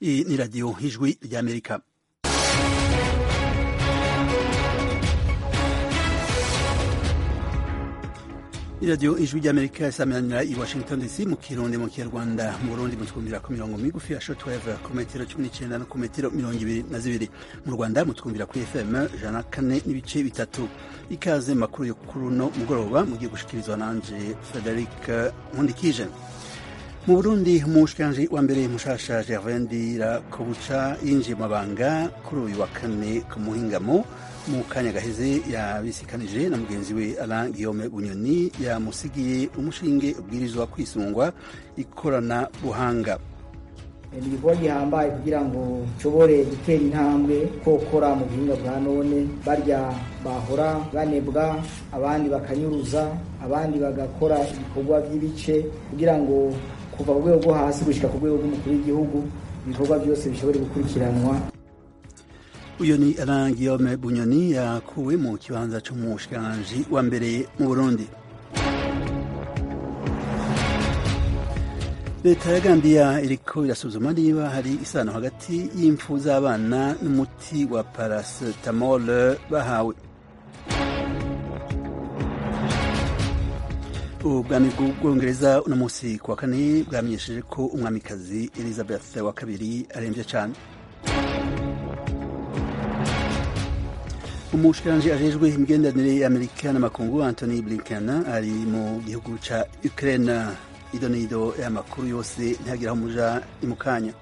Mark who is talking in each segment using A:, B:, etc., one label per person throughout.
A: Iyi ni radiyo ijwi ry'amerika iradiyo ijwi ry'amerika isamanira i washington dc mu kirundi mu kinyarwanda mu burundi mutwumvira ku mirongo migufi ya shortwave ku metero cumi n'icenda no ku metero mirongo ibiri na zibiri mu rwanda mutwumvira kuri fm ijana na kane n'ibice bitatu ikaze makuru yo kuri uno mugoroba mugiye gushikirizwa nanje frederic nkundikije mu burundi umushikiranji wa mbere mushasha gervain ndirakobuca yinjiye mu mabanga kuri uyu wa kane ku muhingamo mu kanya gaheze yabisikanije na mugenzi we Alain Guillaume Bunyoni yamusigiye umushinge ubwirizwa kwisungwa ikorana buhanga
B: ni igikorwa gihambaye kugira ngo nshobore gutera intambwe kokora mu buhinga bwa none barya bahora banebwa abandi bakanyuruza abandi bagakora ibikorwa by'ibice kugira ngo kuva ku rwego rwo hasi gushyika ku rwego rw'umukuru w'igihugu ibikorwa byose bishobore gukurikiranwa
A: uyu ni Alain Guillaume Bunyoni yakuwe mu kibanza c'umushikiranganji wa mbere mu Burundi leta ya Gambia iriko irasuzuma niba hari isano hagati y'impfu z'abana n'umuti wa paracetamol bahawe ubwami bw'ubwongereza uno munsi ku wa kane bwamenyesheje ko umwamikazi elizabeth wa kabiri aremvye cane umushikiranji ajejwe imigenderanire y'amerika n'amakungu antony blinken ari mu gihugu ca ukraine ido n'ido y'amakuru yose ntihagira aho muja ni mu kanya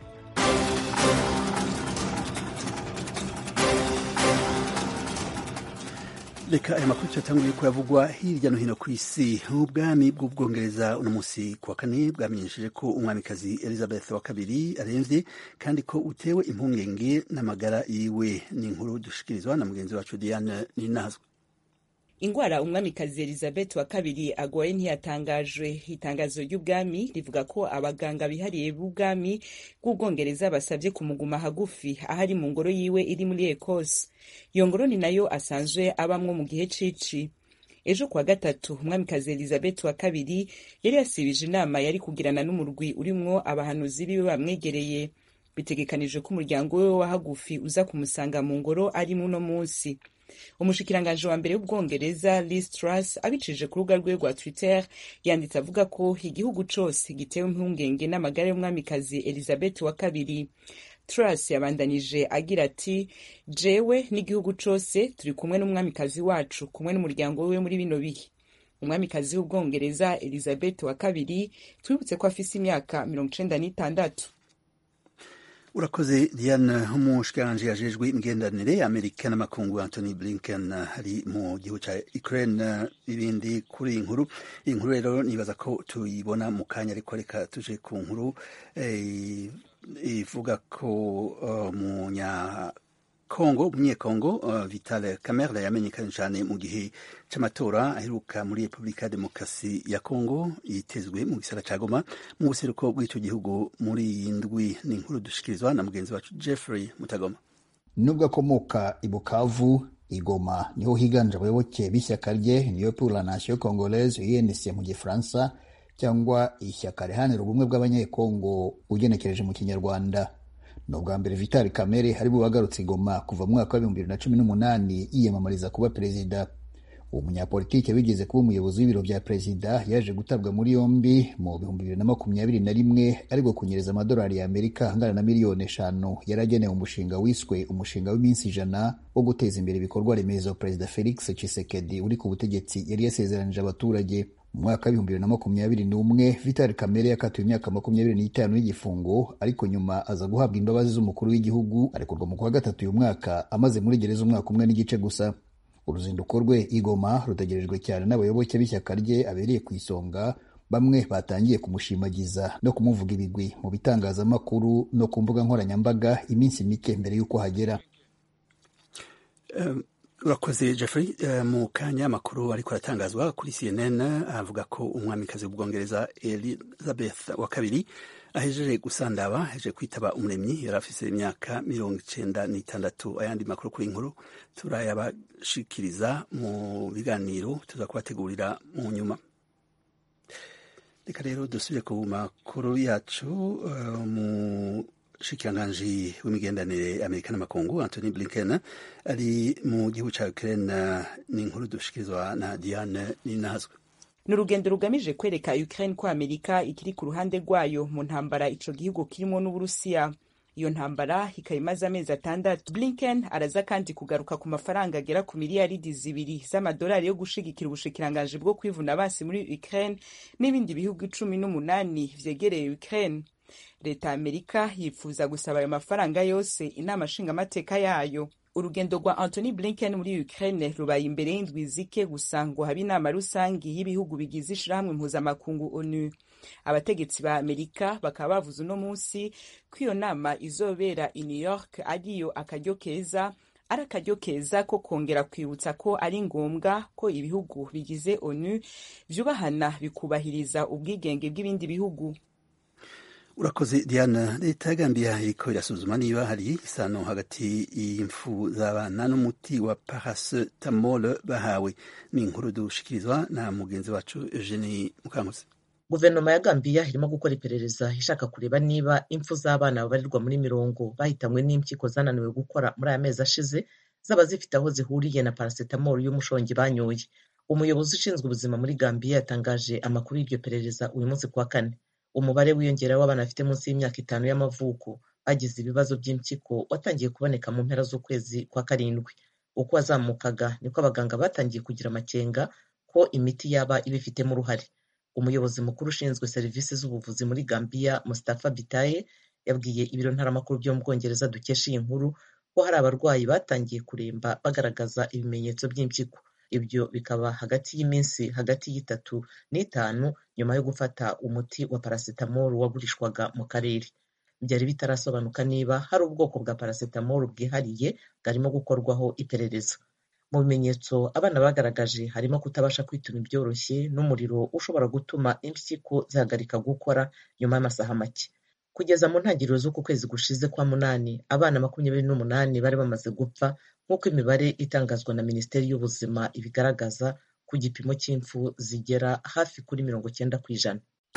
A: reka aya makuru tuyatanguye kuyavugwa hirya no hino ku isi ubwami bw'ubwongereza uno munsi ku wa kane bwamenyesheje ko umwamikazi elizabeth wa kabiri aremvye kandi ko utewe impungenge n'amagara yiwe ni inkuru dushikirizwa na mugenzi wacu diane ninazwe
C: ingwara umwamikazi elizabeth wa kabiri agwaye ntiyatangajwe itangazo ry'ubwami rivuga ko abaganga bihariye b'ubwami bw'ubwongereza basabye kumuguma hagufi ahari mu ngoro yiwe iri muri ekose iyo ngoro ni nayo asanzwe abamwo mu gihe cici ejo kuwa gatatu umwamikazi elizabeth wa kabiri yari yasibije inama yari kugirana n'umurwi urimwo abahanuzi biwe bamwegereye bitegekanijwe ko umuryango we wa hagufi uza kumusanga mu ngoro ari muno munsi umushikiranganji wa mbere w'ubwongereza Liz Truss abicije ku rubuga rwe rwa Twitter yanditse avuga ko igihugu cose gitewe impungenge n'amagara y'umwamikazi Elizabeth wa kabiri Truss yabandanije agira ati jewe n'igihugu cose turi kumwe n'umwamikazi wacu kumwe n'umuryango wiwe muri bino bihe umwamikazi w'ubwongereza Elizabeth wa kabiri twibutse ko afise imyaka mirongo icenda n'itandatu
A: urakoze diane umushikiranganji yajejwe imigenderanire y'amerika n'amakungu antony blinken ari mu gihugu ca ukraine ibindi kuri iyi nkuru iyi nkuru rero nibaza ko tuyibona mu kanya ariko reka tuje ku nkuru ivuga ko munya kongo umunyekongo uh, vital kamerle yamenyekanye cyane mu gihe c'amatora aheruka muri repubulika ya demokarasi ya kongo yitezwe mu gisara ca goma mu buseruko bw'ico gihugu muri iyi ndwi ni inkuru dushikirizwa na mugenzi wacu jeffrey mutagoma
D: nubwo akomoka i bukavu igoma niho higanje abayoboke b'ishyaka rye niyo pour la nation congolaise unc mu gifaransa cyangwa ishyaka riharanira ubumwe bw'abanyekongo ugenekereje mu kinyarwanda ni ubwa mbere vitali kamere ari bubagarutse igoma kuva mu mwaka w'ibihumbi bibiri na cumi n'umunani yiyamamariza kuba perezida uwo munyapolitike wigeze kuba umuyobozi w'ibiro bya perezida yaje gutabwa muri yombi mu bihumbi bibiri na makumyabiri na rimwe ariko kunyereza amadolari ya amerika angana na miliyoni eshanu yari agenewe umushinga wiswe umushinga w'iminsi ijana wo guteza imbere ibikorwa remezo perezida felix chisekedi uri ku butegetsi yari yasezeranije abaturage mu mwaka w'ibihumbi bibiri na makumyabiri n'umwe vitali kamere yakatiwe imyaka makumyabiri n'itanu y'igifungo ariko nyuma aza guhabwa imbabazi z'umukuru w'igihugu arekurwa mu kwa gatatu uyu mwaka amaze muri gereza umwaka umwe n'igice gusa uruzinduko rwe igoma rutegerejwe cyane n'abayoboke b'ishyaka rye abereye ku isonga bamwe batangiye kumushimagiza no kumuvuga ibigwi mu bitangazamakuru no ku mbuga nkoranyambaga iminsi mike mbere y'uko hagera
A: um. urakoze jeffrey uh, mu kanya amakuru ariko aratangazwa kuri cnn avuga ko umwamikazi w'ubwongereza elizabeth wa kabiri ahejeje gusandaba ahejeje kwitaba umuremyi yari afise imyaka mirongo icenda n'itandatu ayandi makuru kuri inkuru turayabashikiriza mu biganiro tuza kubategurira mu nyuma reka rero dusubire ku makuru yacu uh, mu umushikiranganji w'imigenderanire amerika n'amakungu anthony blinken ari mu gihugu ca ukraine ni inkuru dushikirizwa na diane ninazwe
C: ni urugendo rugamije kwereka ukraine ko amerika ikiri ku ruhande rwayo mu ntambara ico gihugu kirimo n'uburusiya iyo ntambara ikaba imaze amezi atandatu blinken araza kandi kugaruka ku mafaranga agera ku miliyaridi zibiri z'amadolari yo gushigikira ubushikiranganji bwo kwivuna basi muri ukraine n'ibindi bihugu cumi n'umunani vyegereye ukraine leta ya amerika yifuza gusaba ayo mafaranga yose inama nshingamateka yayo urugendo rwa Anthony Blinken muri Ukraine rubaye imbere y'indwi zike gusa ngo habe inama rusangi y'ibihugu bigize ishirahamwe mpuzamakungu ONU abategetsi ba Amerika bakaba bavuze uno munsi ko iyo nama izobera i New York ariyo akaryo keza ari akaryo keza ko kongera kwibutsa ko ari ngombwa ko ibihugu bigize ONU vyubahana bikubahiriza ubwigenge bw'ibindi bihugu
A: urakoze diana leta ya gambiya iriko irasuzuma niba hari isano hagati y'imfu z'abana n'umuti wa paracetamol bahawe ni inkuru dushikirizwa na mugenzi wacu eugenie mukankusi
E: guverinoma ya gambiya irimo gukora iperereza ishaka kureba niba impfu z'abana babarirwa muri mirongo bahitanywe n'impyiko zananiwe gukora muri aya mezi ashize zaba zifite aho zihuriye na paracetamol y'umushongi banyoye umuyobozi ushinzwe ubuzima muri gambiya yatangaje amakuru y'iryo perereza uyu munsi kuwa kane umubare wiyongera w'abana bafite munsi y'imyaka itanu y'amavuko bagize ibibazo by'impyiko watangiye kuboneka mu mpera z'ukwezi kwa karindwi uko wazamukaga niko abaganga batangiye kugira amakenga ko imiti yaba ibifitemo uruhare umuyobozi mukuru ushinzwe serivisi z'ubuvuzi muri gambiya mustafa bitaye yabwiye ibiro ntaramakuru byo mu bwongereza dukesha iyi nkuru ko hari abarwayi batangiye kuremba bagaragaza ibimenyetso by'impyiko ibyo bikaba hagati y'iminsi hagati y'itatu n'itanu nyuma yo gufata umuti wa paracetamol wagurishwaga mu karere byari bitarasobanuka niba hari ubwoko bwa paracetamol bwihariye bwarimo gukorwaho iperereza mu bimenyetso abana bagaragaje harimo kutabasha kwituma ibyoroshye n'umuriro ushobora gutuma impyiko zihagarika gukora nyuma y'amasaha make kugeza mu ntangiriro z'uku kwezi gushize kwa munani abana makumyabiri n'umunani bari bamaze gupfa nk'uko imibare itangazwa na minisiteri y'ubuzima ibigaragaza ku gipimo cy'impfu zigera hafi kuri mirongo cyenda ku ijana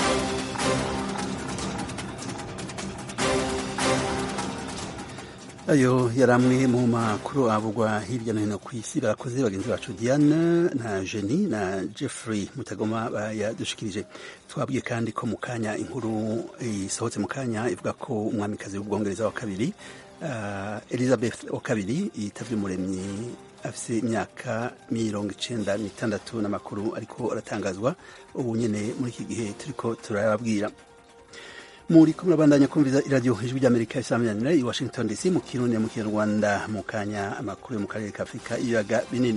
A: ayo yari amwe mu makuru avugwa hirya no hino ku isi barakoze bagenzi bacu diane na jeni na jeffrey mutagoma bayadushikirije twabwiye kandi ko mu kanya inkuru isohotse mu kanya ivuga ko umwamikazi w'ubwongereza wa kabiri uh, elizabeth wa kabiri yitavye umuremyi afise imyaka mirongo icenda n'itandatu n'amakuru ariko aratangazwa ubu nyene muri iki gihe turiko turababwira muri ko murabandanya kumviza iradiyo ijwi ry'amerika isaminanira i washington dc mu kirundi mu kinyarwanda mu kanya amakuru yo mu karere ka afurika ibiyaga binini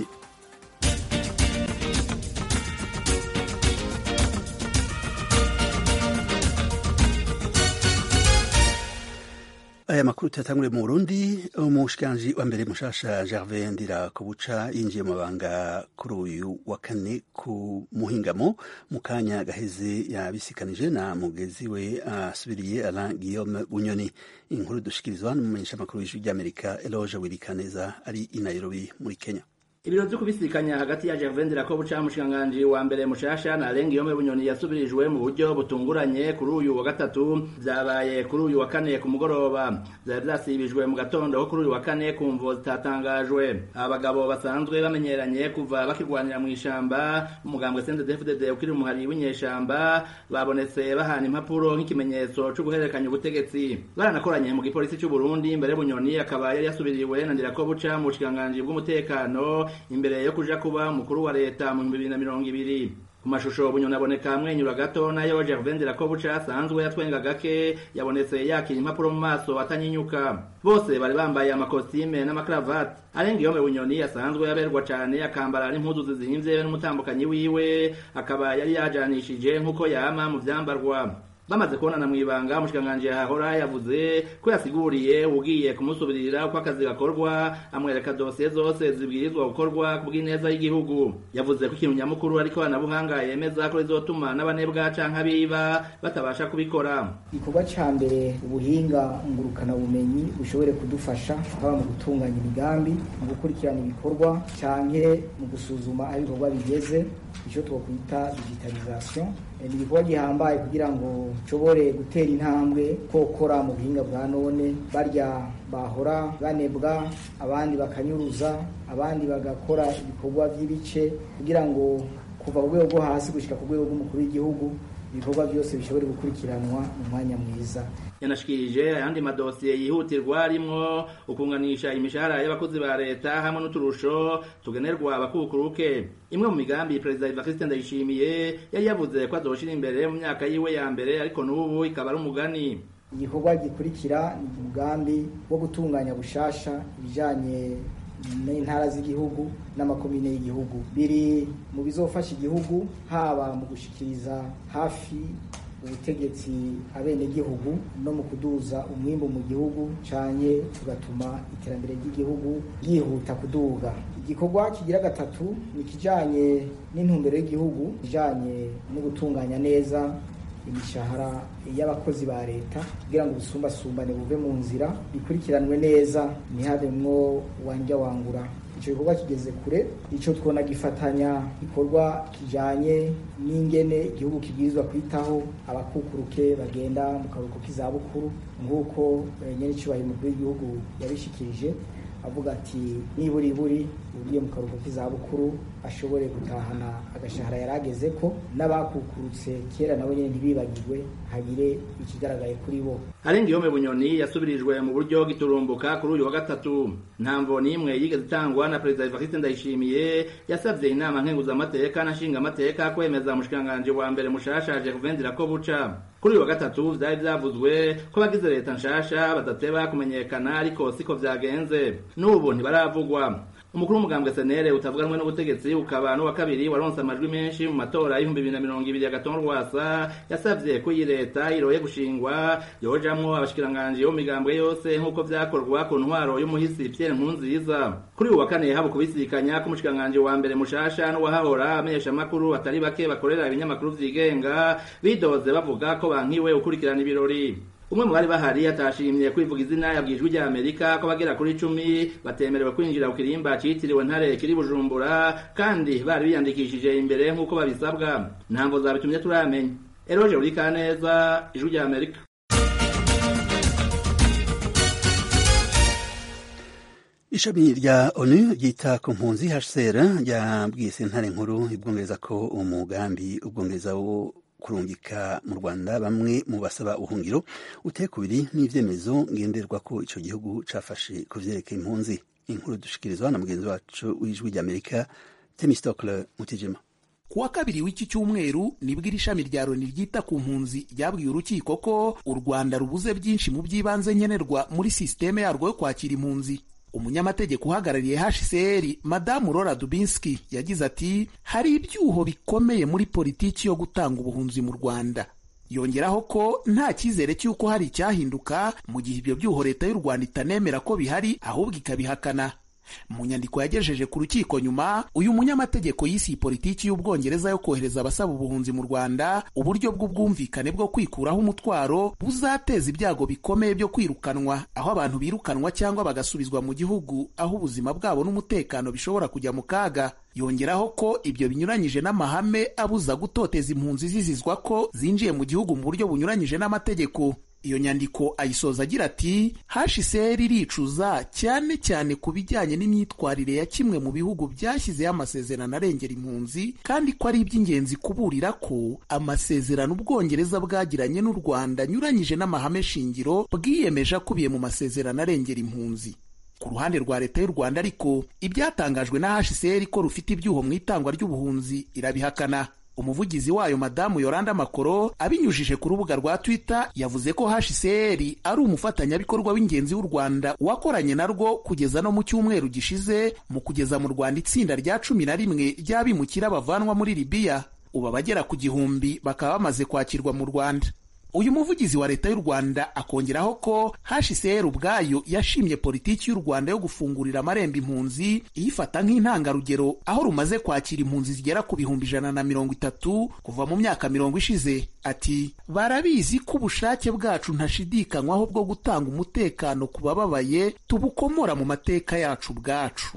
A: aya makuru tuyatangure mu burundi umushikiranji wa mbere mushasha gervais ndirakobuca yinjiye mu mabanga kuri uyu wa kane ku muhingamo mu kanya gaheze yabisikanije na mugezi we asubiriye uh, alain guillaume bunyoni inkuru dushikirizwa n'umumenyesha makuru w'ijwi ry'amerika eloge wirikaneza ari i nairobi muri kenya
F: ibiro vyo kubisikanya hagati ya Gervais Ndirakobuca mushikiranganji wa mbere mushasha na Alain Guillaume Bunyoni yasubirijwe mu buryo butunguranye kuri uyu wa gatatu vyabaye kuri uyu wa kane ku mugoroba vyari vyasibijwe mu gatondo ko kuri uyu wa kane ku mvo zitatangajwe abagabo basanzwe bamenyeranye kuva bakirwanira mu ishamba umugambwe CNDD-FDD ukiri umuhari w'inyeshamba babonetse bahana impapuro nk'ikimenyetso co guhererekanya ubutegetsi baranakoranye mu gipolisi c'u Burundi mbere Bunyoni akaba yari yasubiriwe na Ndirakobuca mu bushikiranganji bw'umutekano imbere yo kuja kuba umukuru wa leta mu bibiri na mirongo ibiri ku mashusho bunyoni aboneka amwenyura gato nayo Gervais Ndirakobuca asanzwe yatwenga gake yabonetse yakira impapuro mu maso atanyinyuka bose bari bambaye amakositime n'amakaravati Alain Guillaume Bunyoni asanzwe yaberwa cane akambara n'impuzu zizimvye n'umutambukanyi wiwe akaba yari yajanishije nk'uko yama mu vyambarwa bamaze kubonana mw'ibanga umushikiranganji yahora yavuze ko yasiguriye ugiye kumusubirira uko akazi gakorwa amwereka dosiye zose zibwirizwa gukorwa ku bw'ineza y'igihugu yavuze ko ikintu nyamukuru ariko anabuhanga yemeza ko rizotuma n'abanebwa canke abiba batabasha kubikora
B: igikorwa ca mbere ubuhinga ngurukana bumenyi bushobore kudufasha haba mu gutunganya imigambi mu gukurikirana ibikorwa canke mu gusuzuma aho ibikorwa bigeze ico twokwita digitalisation ni igikorwa gihambaye kugira ngo nshobore gutera intambwe kokora mu buhinga bwa none barya bahora banebwa abandi bakanyuruza abandi bagakora ibikorwa by'ibice kugira ngo kuva ku rwego rwo hasi gushyika ku rwego rw'umukuru w'igihugu ibikorwa byose bishobore gukurikiranwa mu mwanya mwiza
F: yanashikirije ayandi madosiye yihutirwa arimwo ukunganisha imishahara y'abakozi ba leta hamwe n'uturusho tugenerwa abakukuruke imwe mu migambi perezida Evariste Ndayishimiye yari yavuze ko azoshira imbere mu myaka yiwe ya mbere ariko n'ubu ikaba ari umugani
B: igikorwa gikurikira ni umugambi wo gutunganya bushasha ibijanye n'intara z'igihugu n'amakomine y'igihugu biri mu bizofasha igihugu haba mu gushikiriza hafi ubutegetsi abenegihugu no mu kuduza umwimbu mu gihugu canye tugatuma iterambere ry'igihugu ryihuta kuduga igikorwa kigira gatatu ni kijanye n'intumbero y'igihugu kijanye no gutunganya neza imishahara y'abakozi ba leta kugira ngo ubusumbasumbane buve mu nzira bikurikiranwe neza ntihabemwo wanja wangura icyo gikorwa kigeze kure icyo twona gifatanya igikorwa kijanye n'ingene igihugu kibwirizwa kwitaho abakukuruke bagenda mu karuhuko k'izabukuru nk'uko nyene icubahiro umukuru w'igihugu yabishikirije avuga ati niburi buri ugiye mu karuhuko k'izabukuru ashobore gutahana agashahara yari ageze ko n'abakukurutse kera nabo nyine ntibibagirwe hagire ikigaragaye kuri bo
F: arenga ihome bunyoni yasubirijwe mu buryo giturumbuka kuri uyu wa gatatu ntamvo n'imwe yigeze itangwa na perezida Evariste Ndayishimiye yasabye inama nkenguzamateka na nshingamateka kwemeza umushikiranganji wa mbere mushasha Jacques ko buca kuri uyu wa gatatu vyari vyavuzwe ko abagize leta nshasha badateba kumenyekana ariko siko vyagenze n'ubu ntibaravugwa umukuru w'umugambwe senere utavuganwe n'ubutegetsi ukaba n'uwa kabiri waronse amajwi menshi mu matora y'ibihumbi bibiri na mirongo ibiri ya gatonde rwasa yasavye ko iyi leta iroye gushingwa yojamwo abashikiranganji bo migambwe yose nk'uko vyakorwa ku ntwaro y'umuhisi Pierre Nkurunziza kuri uyu wa kane haba kubisikanya k'umushikiranganji wa mbere mushasha n'uwahahora amenyesha amakuru atari bake bakorera ibinyamakuru vyigenga bidoze bavuga ko bankiwe ukurikirana ibirori umwe mu bari bahari atashimye kwivuga izina yabwijwe rya Amerika ko bagera kuri icumi batemerewe kwinjira ku kirimba citiriwe ntare kiri Bujumbura kandi bari biyandikishije imbere nk'uko babisabwa ntamvo zabitumye turamenya Eroje Urikaneza ijwi rya Amerika
A: ishami rya onu ryita ku mpunzi hcr ryabwiye sentare nkuru ibwongereza ko umugambi ubwongereza wo kurungika mu rwanda bamwe mu basaba ubuhungiro uteye kubiri n'ivyemezo ngenderwa ko ico gihugu cafashe ku vyerekeye impunzi inkuru dushikirizwa na mugenzi wacu w'ijwi ry'amerika temistokle mutijima
G: kuwa kabiri w'iki cyumweru nibwo iri shami rya loni ryita ku mpunzi ryabwiye urukiko ko u rwanda rubuze byinshi mu by'ibanze nkenerwa muri sisiteme yarwo yo kwakira impunzi umunyamategeko uhagarariye hcr madamu Laura Dubinsky yagize ati hari ibyuho bikomeye muri politiki yo gutanga ubuhunzi mu rwanda yongeraho ko nta cyizere cy'uko hari icyahinduka mu gihe ibyo byuho leta y'u rwanda itanemera ko bihari ahubwo ikabihakana mu nyandiko yagejeje ku rukiko nyuma uyu munyamategeko yise iyi politiki y'ubwongereza yo kohereza abasaba ubuhunzi mu rwanda uburyo bw'ubwumvikane bwo kwikuraho umutwaro buzateza ibyago bikomeye byo kwirukanwa aho abantu birukanwa cyangwa bagasubizwa mu gihugu aho ubuzima bwabo n'umutekano bishobora kujya mu kaga yongeraho ko ibyo binyuranyije n'amahame abuza gutoteza impunzi zizizwa ko zinjiye mu gihugu mu buryo bunyuranyije n'amategeko iyo nyandiko ayisoza agira ati hcr iricuza cyane cyane ku bijyanye n'imyitwarire ya kimwe mu bihugu byashyizeho amasezerano arengera impunzi kandi ko ari iby'ingenzi kuburira ko amasezerano ubwongereza bwagiranye n'u rwanda anyuranyije n'amahame shingiro bwiyemeje akubiye mu masezerano arengera impunzi ku ruhande rwa leta y'u rwanda ariko ibyatangajwe na hcr ko rufite ibyuho mu itangwa ry'ubuhunzi irabihakana umuvugizi wayo madamu yoranda makoro abinyujije ku rubuga rwa twitter yavuze ko hcr ari umufatanyabikorwa w'ingenzi w'u rwanda wakoranye narwo kugeza no mu cyumweru gishize mu kugeza mu rwanda itsinda rya cumi na rimwe ry'abimukira bavanwa muri libiya ubu abagera ku gihumbi bakaba bamaze kwakirwa mu rwanda uyu muvugizi wa leta y'u rwanda akongeraho ko hcr ubwayo yashimye politiki y'u rwanda yo gufungurira amarembo impunzi iyifata nk'intangarugero aho rumaze kwakira impunzi zigera ku bihumbi ijana na mirongo itatu kuva mu myaka mirongo ishize ati barabizi ko ubushake bwacu ntashidikanywaho bwo gutanga umutekano ku bababaye tubukomora mu mateka yacu ubwacu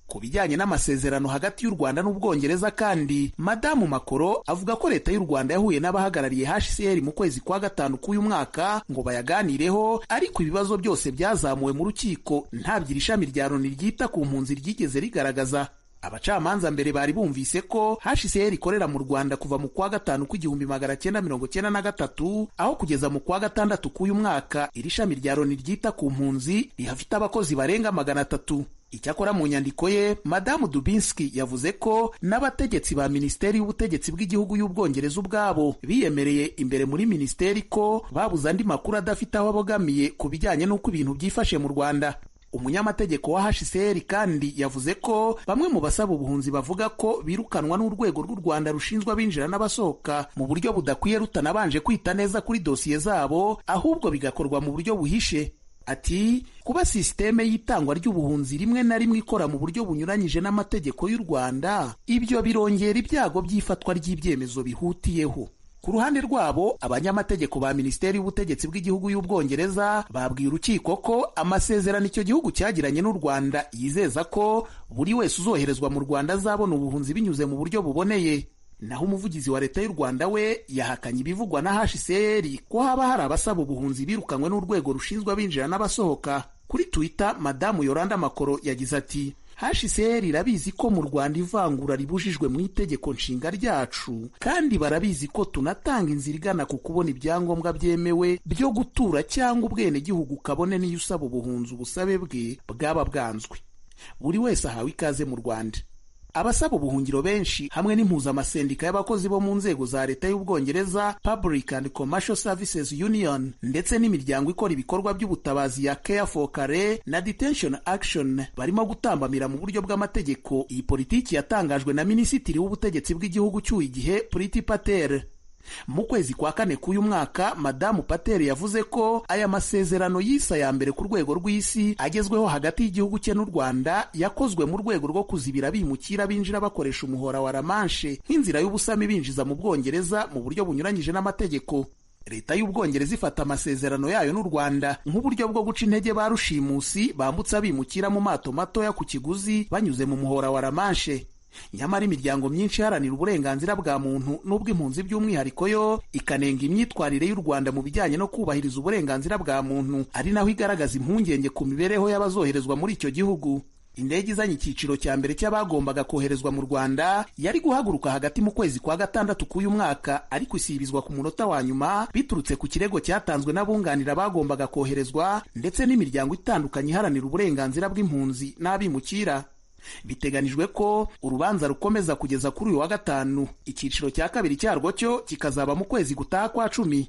G: ku bijyanye n'amasezerano hagati y'u rwanda n'ubwongereza kandi madamu makoro avuga ko leta y'u rwanda yahuye n'abahagarariye hcr mu kwezi kwa gatanu k'uyu mwaka ngo bayaganireho ariko ibibazo byose byazamuwe mu rukiko ntabyo iri shami rya loni ryita ku mpunzi ryigeze rigaragaza abacamanza mbere bari bumvise ko hcr ikorera mu rwanda kuva mu kwa gatanu kw'igihumbi magana cyenda mirongo cyenda na gatatu aho kugeza mu kwa gatandatu k'uyu mwaka iri shami rya loni ryita ku mpunzi rihafite abakozi barenga magana atatu icyakora mu nyandiko ye madamu dubinski yavuze ko n'abategetsi ba minisiteri y'ubutegetsi bw'igihugu y'ubwongereza ubwabo biyemereye imbere muri minisiteri ko babuze andi makuru adafite aho abogamiye ku bijyanye n'uko ibintu byifashe mu rwanda umunyamategeko wa hcr kandi yavuze ko bamwe mu basaba ubuhunzi bavuga ko birukanwa n'urwego rw'u rwanda rushinzwe abinjira n'abasohoka mu buryo budakwiye rutanabanje kwita neza kuri dosiye zabo ahubwo bigakorwa mu buryo buhishe ati kuba sisiteme y'itangwa ry'ubuhunzi rimwe na rimwe ikora mu buryo bunyuranyije n'amategeko y'u rwanda ibyo birongera ibyago by'ifatwa ry'ibyemezo bihutiyeho ku ruhande rwabo abanyamategeko ba minisiteri y'ubutegetsi bw'igihugu y'ubwongereza babwiye urukiko ko amasezerano icyo gihugu cyagiranye n'u rwanda yizeza ko buri wese uzoherezwa mu rwanda azabona ubuhunzi binyuze mu buryo buboneye naho umuvugizi wa leta y'u rwanda we yahakanye ibivugwa na hcr ko haba hari abasaba ubuhunzi birukanywe n'urwego rushinzwe abinjira n'abasohoka kuri twitter madamu yoranda makoro yagize ati hcr irabizi ko mu rwanda ivangura ribujijwe mu itegeko nshinga ryacu kandi barabizi ko tunatanga inzira igana ku kubona ibyangombwa byemewe byo gutura cyangwa ubwenegihugu kabone n'iyo usaba ubuhunzi ubusabe bwe bwaba bwanzwe buri wese ahawe ikaze mu rwanda abasaba ubuhungiro benshi hamwe n'impuzamasendika y'abakozi bo mu nzego za leta y'ubwongereza public and commercial services union ndetse n'imiryango ikora ibikorwa by'ubutabazi ya care for care na detention action barimo gutambamira mu buryo bw'amategeko iyi politiki yatangajwe na minisitiri w'ubutegetsi bw'igihugu cy'uyu igihe priti patel mu kwezi kwa kane k'uyu mwaka madamu patel yavuze ko aya masezerano yise aya mbere ku rwego rw'isi agezweho hagati y'igihugu cye n'u rwanda yakozwe mu rwego rwo kuzibira bimukira binjira bakoresha umuhora wa ramanshe nk'inzira y'ubusami binjiza mu bwongereza mu buryo bunyuranyije n'amategeko leta y'ubwongereza ifata amasezerano yayo n'u rwanda nk'uburyo bwo guca intege ba rushimusi bambutsa bimukira mu mato matoya ku kiguzi banyuze mu muhora wa ramanshe nyamara imiryango myinshi iharanira uburenganzira bwa muntu n'ubw'impunzi by'umwihariko yo ikanenga imyitwarire y'u rwanda mu bijyanye no kubahiriza uburenganzira bwa muntu ari naho igaragaza impungenge ku mibereho y'abazoherezwa muri icyo gihugu indege izanye icyiciro cya mbere cy'abagombaga koherezwa mu rwanda yari guhaguruka hagati mu kwezi kwa gatandatu k'uyu mwaka ariko isibizwa ku munota wa nyuma biturutse ku kirego cyatanzwe n'abunganira abagombaga koherezwa ndetse n'imiryango itandukanye iharanira uburenganzira bw'impunzi n'abimukira biteganijwe ko urubanza rukomeza kugeza kuri uyu wa gatanu icyiciro cya kabiri cyarwo cyo kikazaba mu kwezi gutaha kwa cumi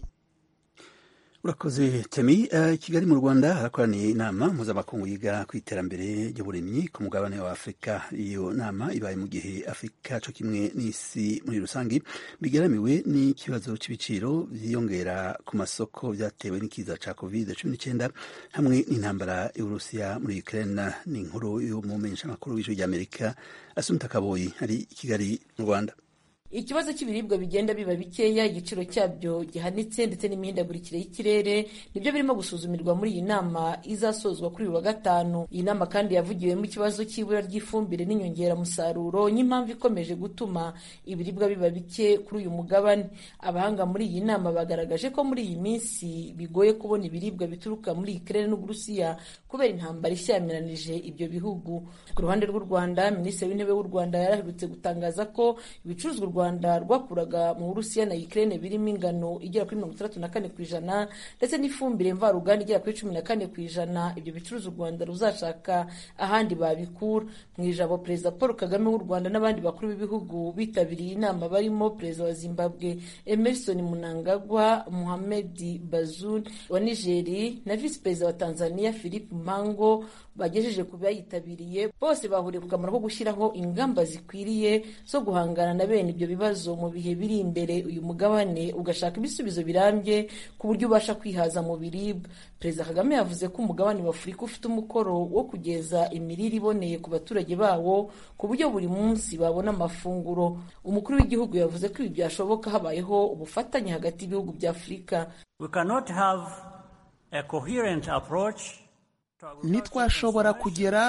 A: urakoze temi uh, kigali mu rwanda harakoraniye inama mpuzamakungu yiga ku iterambere ry'uburimyi ku mugabane wa afurika iyo nama ibaye mu gihe afurika co kimwe n'isi muri rusange bigaramiwe n'ikibazo c'ibiciro vyiyongera ku masoko vyatewe n'ikiza ca covid cumi n'icyenda hamwe n'intambara y'uburusiya muri ukraine ni inkuru y'umumenyeshamakuru w'ijwi ry'amerika asumta kaboyi ari i kigali mu rwanda
H: ikibazo cy'ibiribwa bigenda biba bikeya igiciro cyabyo gihanitse ndetse n'imihindagurikire y'ikirere nibyo birimo gusuzumirwa muri iyi nama izasozwa kuri uyu wa gatanu iyi nama kandi yavugiwemo ikibazo cy'ibura ry'ifumbire n'inyongeramusaruro nk'impamvu ikomeje gutuma ibiribwa biba bike kuri uyu mugabane abahanga muri iyi nama bagaragaje ko muri iyi minsi bigoye kubona ibiribwa bituruka muri ikirere n'uburusiya kubera intambara ishyamiranyije ibyo bihugu ku ruhande rw'u rwanda minisitiri w'intebe w'u rwanda yaraherutse gutangaza ko ibicuruzwa u rwanda rwakuraga mu burusiya na ukraine birimo ingano igera kuri mirongo itandatu na kane ku ijana ndetse n'ifumbire mvaruganda igera kuri cumi na kane ku ijana ibyo bicuruza u rwanda ruzashaka ahandi babikura mu ijambo perezida paul kagame w'u rwanda n'abandi bakuru b'ibihugu bitabiriye inama barimo perezida wa zimbabwe emerson munangagwa muhamed bazoum wa nigeri na visi perezida wa tanzania philip mpango bagejeje ku bayitabiriye bose bahuriye ku kamaro ko gushyiraho ingamba zikwiriye zo guhangana na bene ibyo bibazo mu bihe biri imbere uyu mugabane ugashaka ibisubizo birambye ku buryo ubasha kwihaza mu biribwa perezida kagame yavuze ko umugabane wa afurika ufite umukoro wo kugeza imirire iboneye ku baturage bawo ku buryo buri munsi babona amafunguro umukuru w'igihugu yavuze ko ibi byashoboka habayeho ubufatanye hagati y'ibihugu bya afurika
I: We cannot have a coherent approach
G: ntitwashobora kugera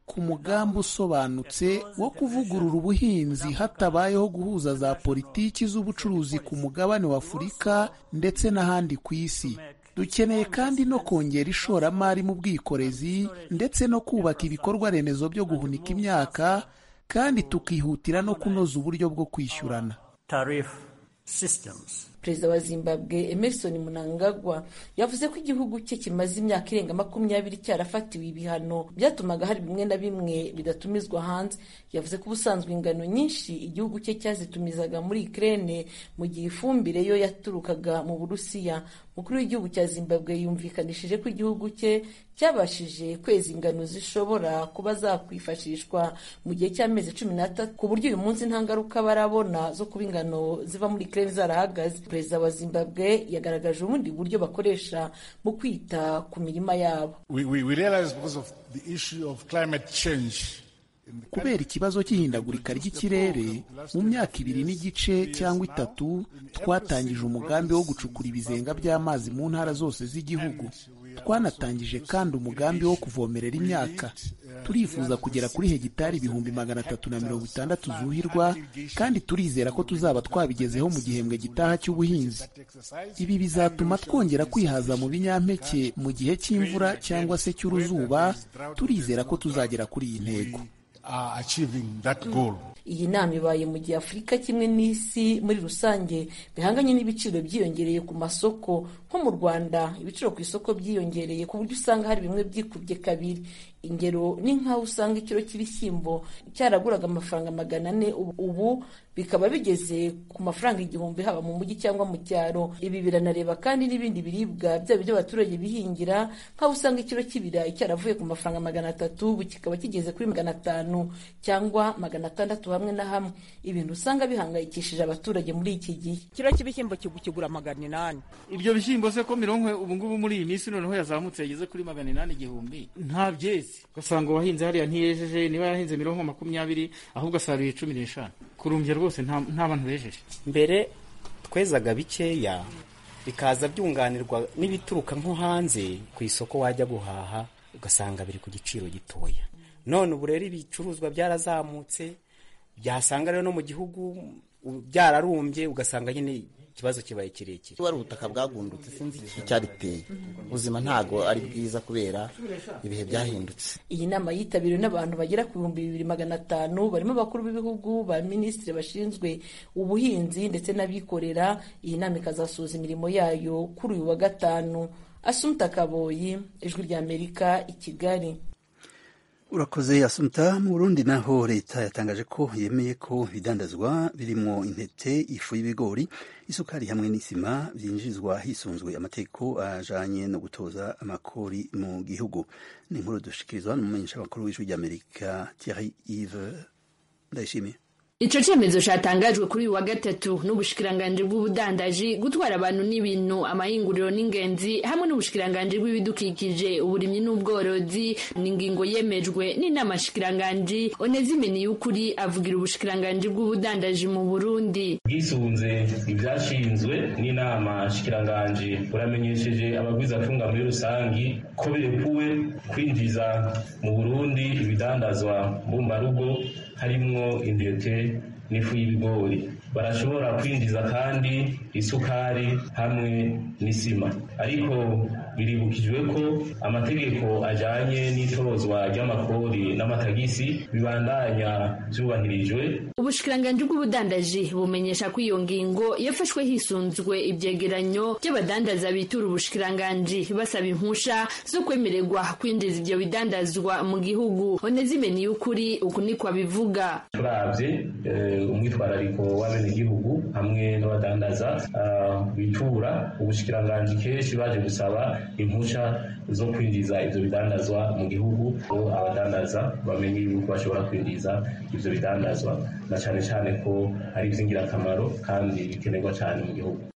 G: ku mugambi usobanutse wo kuvugurura ubuhinzi hatabayeho guhuza za politiki z'ubucuruzi ku mugabane wa afurika ndetse n'ahandi ku isi dukeneye kandi no kongera ishoramari mu bwikorezi ndetse no kubaka ibikorwa remezo byo guhunika imyaka kandi tukihutira no kunoza uburyo bwo kwishyurana
H: perezida wa zimbabwe emerson mnangagwa yavuze ko igihugu cye kimaze imyaka irenga makumyabiri cyarafatiwe ibihano byatumaga hari bimwe na bimwe bidatumizwa hanze yavuze ko ubusanzwe ingano nyinshi igihugu cye cyazitumizaga muri ukraine mu gihe ifumbire yo yaturukaga mu burusiya umukuru w'igihugu cya zimbabwe yumvikanishije ko igihugu cye cyabashije kweza ingano zishobora kuba zakwifashishwa mu gihe cy'amezi cumi n'atatu ku buryo uyu munsi nta ngaruka barabona zo kuba ingano ziva muri ukraine zarahagaze perezida wa zimbabwe yagaragaje ubundi buryo bakoresha mu kwita ku mirima yabo
G: kubera ikibazo cy'ihindagurika ry'ikirere mu myaka ibiri n'igice cyangwa itatu twatangije umugambi wo gucukura ibizenga by'amazi mu ntara zose z'igihugu twanatangije kandi umugambi wo kuvomerera imyaka turifuza kugera kuri hegitari ibihumbi magana atatu na mirongo itandatu zuhirwa kandi turizera ko tuzaba twabigezeho mu gihembwe gitaha cy'ubuhinzi ibi bizatuma twongera kwihaza mu binyampeke mu gihe cy'imvura cyangwa se cy'uruzuba turizera ko tuzagera kuri iyi ntego
H: iyi nama ibaye mu gihe afurika kimwe n'isi muri rusange bihanganye n'ibiciro byiyongereye ku masoko nko mu rwanda ibiciro ku isoko byiyongereye ku buryo usanga hari bimwe byikubye kabiri ingero ni nk'aho usanga ikiro cy'ibishyimbo cyaraguraga amafaranga magana ane ubu bikaba bigeze ku mafaranga igihumbi haba mu mujyi cyangwa mu cyaro ibi biranareba kandi n'ibindi biribwa byaba ibyo abaturage bihingira nk'aho usanga ikiro cy'ibirayi cyaravuye ku mafaranga magana atatu ubu kikaba kigeze kuri magana atanu cyangwa magana atandatu hamwe na hamwe ibintu usanga bihangayikishije abaturage muri iki gihe
I: ikiro cy'ibishyimbo kigura magana inani
J: ibyo bishyimbo se ko mirongo ubu ngubu muri iyi minsi noneho yazamutse yageze kuri magana inani igihumbi nta byezi ugasanga uwahinze hariya ntiyejeje niba yahinze mirongo makumyabiri ahubwo asaruye cumi n'eshanu kurumbya rwose nta bantu bejeje
K: mbere twezaga bikeya bikaza byunganirwa n'ibituruka nko hanze ku isoko wajya guhaha ugasanga biri ku giciro gitoya none ubu rero ibicuruzwa byarazamutse byasanga rero no mu gihugu byararumbye ugasanga nyine ikibazo kibaye kirekire
L: wari ubutaka bwagundutse sinzi icyabiteye ubuzima ntago ari bwiza kubera ibihe byahindutse
H: iyi nama yitabiriwe n'abantu bagera ku bihumbi bibiri magana atanu barimo abakuru b'ibihugu ba minisitiri bashinzwe ubuhinzi ndetse n'abikorera iyi nama ikazasoza imirimo yayo kuri uyu wa gatanu asumta kaboyi ijwi ry'amerika i kigali
A: urakoze asumta mu burundi naho leta yatangaje ko yemeye ko ibidandazwa birimo intete ifu y'ibigori isukari hamwe n'isima byinjizwa hisunzwe amategeko ajanye no gutoza amakori mu gihugu ni inkuru dushikirizwa n'umumenyesha makuru w'ijwi ry'amerika thierry ive ndayishimiye
M: Ico cemezo catangajwe kuri uyu wa gatatu n'ubushikiranganje bw'ubudandaji gutwara abantu n'ibintu amahinguriro n'ingenzi hamwe n'ubushikiranganje bw'ibidukikije uburimyi n'ubworozi n'ingingo yemejwe n'inama shikiranganje Onezimeni y'ukuri avugira ubushikiranganje bw'ubudandaji mu Burundi
N: bwisunze ivyashinzwe n'inama shikiranganje buramenyesheje abagwizatunga muri rusangi ko birekuwe kwinjiza mu Burundi ibidandazwa mbumbarugo harimwo intete n'ifu y'ibigori barashobora kwinjiza kandi isukari hamwe n'isima ariko biribukijwe ko amategeko ajanye n'itozwa ry'amakori n'amatagisi bibandanya vyubahirijwe
M: ubushikiranganji bw'ubudandaji bumenyesha ko iyo ngingo yafashwe hisunzwe ivyegeranyo by'abadandaza bitura ubushikiranganji basaba impusha zo kwemererwa kwinjiza ivyo bidandazwa mu gihugu onezimeni y'ukuri uku niko abivuga
N: turavye umwitwarariko w'abenegihugu hamwe n'abadandaza bitura ubushikiranganji kenshi baje gusaba impusha zo kwinjiza ivyo bidandazwa mu gihugu ko abadandaza bamenye yuko bashobora kwinjiza ivyo bidandazwa na cane cane ko ari ivy'ingirakamaro kandi bikenerwa cane mu gihugu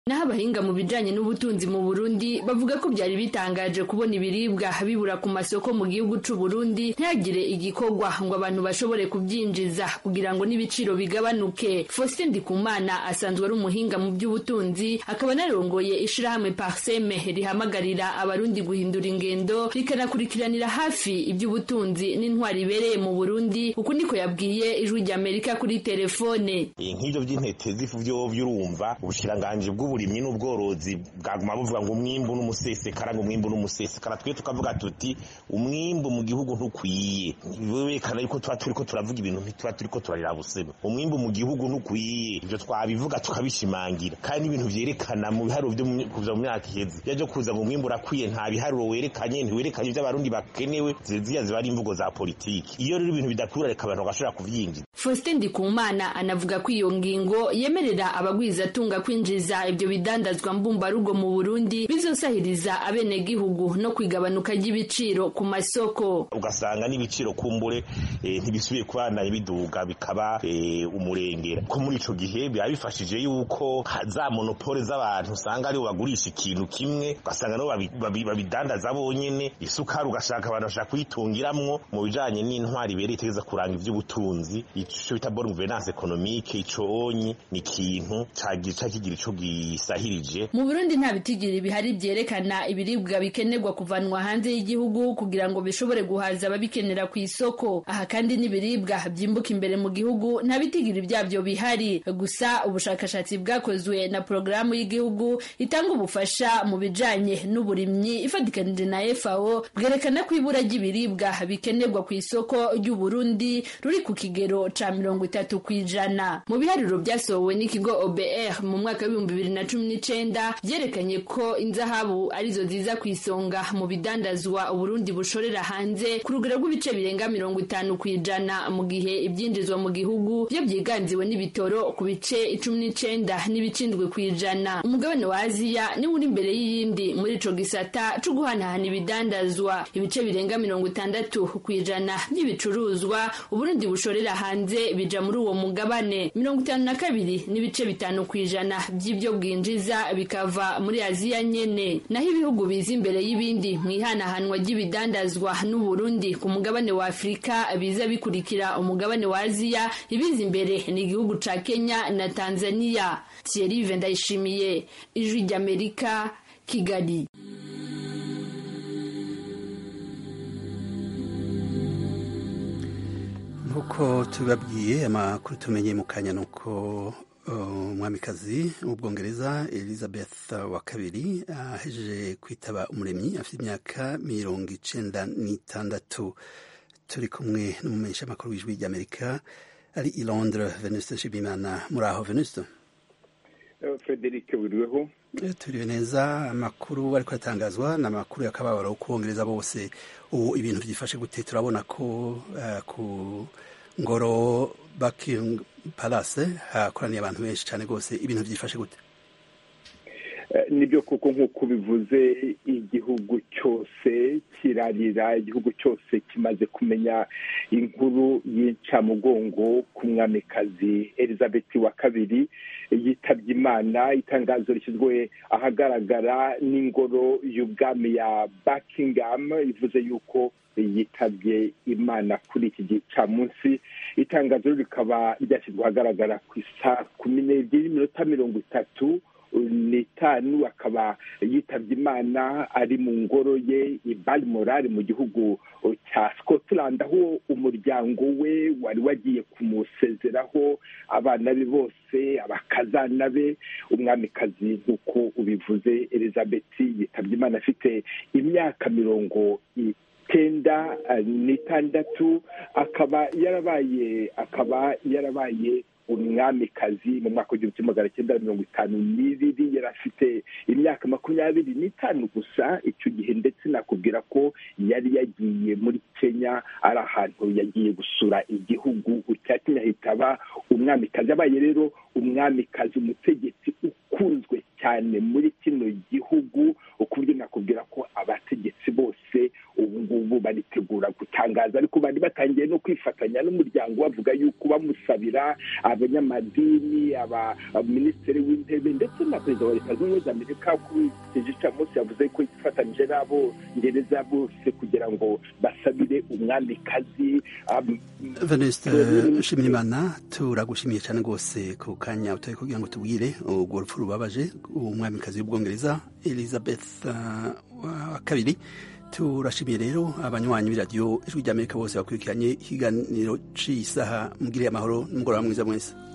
M: naho abahinga mu bijanye n'ubutunzi mu burundi bavuga ko byari bitangaje kubona ibiribwa bibura ku masoko mu gihugu c'u burundi ntihagire igikorwa ngo abantu bashobore kubyinjiza kugira ngo n'ibiciro bigabanuke faustin ndikumana asanzwe ari umuhinga mu by'ubutunzi akaba anarongoye ishirahamwe parseme rihamagarira abarundi guhindura ingendo rikanakurikiranira hafi iby'ubutunzi n'intwari ibereye mu burundi uku niko yabwiye ijwi ry'amerika kuri telefone
O: nk'ibyo by'intete z'ifu byo byurumva ubushikiranganji bw'uburimyi n'ubworozi bwaguma buvuga ngo umwimbu n'umusesekara ngo umwimbu n'umusesekara twe tukavuga tuti umwimbu mu gihugu ntukwiye werekana yuko tuba turiko turavuga ibintu ntituba turiko turarira busema umwimbu mu gihugu ntukwiye ibyo twabivuga tukabishimangira kandi n'ibintu vyerekana mu biharuro byo kuva mu myaka iheze yaje kuza ngo umwimbu urakwiye nta biharuro werekanye ntiwerekanye ibyo abarundi bakenewe ziziya ziba ari imvugo za politiki iyo rero ibintu bidakura reka abantu bagashobora kuvyinjiza
M: faustin ndikumana anavuga ko iyo ngingo yemerera abagwizatunga kwinjiza ibyo bidandazwa mbumbarugo mu burundi bizosahiriza abenegihugu no kwigabanuka ry'ibiciro ku masoko
O: ugasanga n'ibiciro kumbure eh, ntibisubiye kubandanya biduga bikaba eh, umurengera ko muri ico gihe biba bifashije yuko za monopole z'abantu usanga aribo bagurisha ikintu kimwe ugasanga nabo babidandaza bonyene isukari ugashaka abantu bashaka kuyitungiramwo mu bijanye n'intwari ibereye itegeza kuranga ivy'ubutunzi ico bita bonne gouvernance économique ico onyi ni ikintu cagica kigira ico gisahirije
M: mu burundi nta bitigiri bihari vyerekana ibiribwa bikenerwa kuvanwa hanze y'igihugu kugira ngo bishobore guhaza ababikenera ku isoko aha kandi n'ibiribwa vyimbuka imbere mu gihugu nta bitigiri vyavyo bihari gusa ubushakashatsi bwakozwe na porogaramu y'igihugu itanga ubufasha mu bijanye n'uburimyi ifatikanije na FAO bwerekana ko ibura ry'ibiribwa bikenerwa ku isoko ry'u Burundi ruri ku kigero ca mirongo itatu kw'ijana mu biharuro vyasohowe n'ikigo OBR mu mwaka w'ibihumbi bibiri na cumi n'icenda vyerekanye ko inzahabu arizo ziza ku isonga mu bidandazwa Uburundi bushorera hanze ku rugero rw'ibice birenga mirongo itanu kw'ijana mu gihe ivyinjizwa mu gihugu vyo vyiganziwe n'ibitoro ku bice icumi n'icenda n'ibicindwe kw'ijana umugabane wa Aziya niwo uri imbere y'iyindi muri ico gisata co guhanahana ibidandazwa ibice birenga mirongo itandatu kw'ijana by'ibicuruzwa Uburundi bushorera hanze bija muri uwo mugabane mirongo itanu na kabiri n'ibice bitanu kw'ijana by'ibyo bwinjiza bikava muri Aziya nyene naho ibihugu biza imbere y'ibindi mu ihanahanwa ry'ibidandazwa n'Uburundi ku mugabane wa Afurika biza bikurikira umugabane wa Aziya ibiza imbere ni igihugu ca Kenya na Tanzania Thierry Ndayishimiye ijwi ry'Amerika Kigali
A: nk'uko tubibabwiye amakuru tumenye mu kanya ni uko umwamikazi w'ubwongereza elizabeth wa kabiri ahejeje kwitaba umuremyi afite imyaka mirongo icenda n'itandatu turi kumwe n'umumenyesha amakuru w'ijwi ry'amerika ari i londres venuste nshimiyimana muri aho venuste
P: frederic buriweho
A: turiwe neza amakuru ariko atangazwa ni amakuru y'akababaro kubongereza bose ubu ibintu byifashe gute turabona ko ku ngoro Buckingham Palace hakoraniye abantu benshi cyane rwose ibintu byifashe gute
P: nibyo kuko nk'uko bivuze igihugu cyose kirarira igihugu cyose kimaze kumenya inkuru y'incamugongo ku mwamikazi elizabeth wa kabiri yitabye imana itangazo rishyizwe ahagaragara n'ingoro y'ubwami ya Buckingham ivuze yuko yitabye imana kuri iki gicamunsi itangazo rikaba ryashyizwe ahagaragara ku isaa kumi n'ebyiri n'iminota mirongo itatu n'itanu akaba yitabye imana ari mu ngoro ye i Balmoral mu gihugu cya Scotland aho umuryango we wari wagiye kumusezeraho abana be bose abakazana be umwamikazi nk'uko ubivuze Elizabeth yitabye imana afite imyaka mirongo icyenda n'itandatu akaba yarabaye akaba yarabaye umwamikazi mu mwaka w'igihumbi kimwe magana cyenda mirongo itanu n'ibiri yari afite imyaka makumyabiri n'itanu gusa icyo gihe ndetse nakubwira ko yari yagiye muri kenya ari ahantu yagiye gusura igihugu cya kenya hitaba umwamikazi abaye rero umwamikazi umutegetsi ukunzwe cyane muri kino gihugu ku buryo nakubwira ko abategetsi bose ubu ngubu baritegura gutaha babitangaza ariko bari batangiye no kwifatanya n'umuryango bavuga yuko bamusabira abanyamadini abaminisitiri w'intebe ndetse na perezida wa leta zunze ubumwe za amerika kuri iki gicamunsi yavuze ko yifatanyije n'abo ngereza bose kugira ngo basabire umwamikazi
A: venuste nshimirimana turagushimiye cyane rwose ku kanya utari kugira ngo tubwire urwo rupfu rubabaje umwamikazi w'ubwongereza elizabeth wa kabiri turashimiye rero abanywanyi b'iradiyo ijwi ry'amerika bose bakurikiranye ikiganiro cy'isaha mugiriye amahoro n'umugoroba mwiza mwese